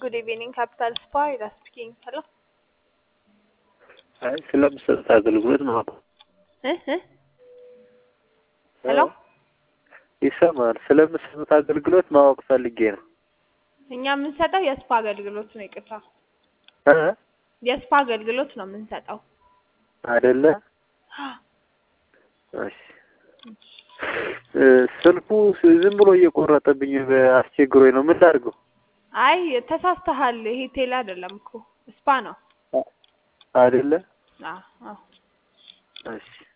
Good evening, Capital Spa. Ida speaking. Hello. አይ ስለምሰጥ አገልግሎት ነው። እ እ ሄሎ ይሰማል። ስለምሰጥ አገልግሎት ማወቅ ፈልጌ ነው። እኛ የምንሰጠው የስፓ አገልግሎት ነው። ይቅርታ እ የስፓ አገልግሎት ነው የምንሰጠው። አይደለ? እሺ እ ስልኩ ዝም ብሎ እየቆረጠብኝ አስቸግሮኝ ነው። ምን ላድርገው? አይ ተሳስተሃል። ይሄ ቴሌ አይደለም እኮ ስፓ ነው። አይደለ? አዎ አዎ። እሺ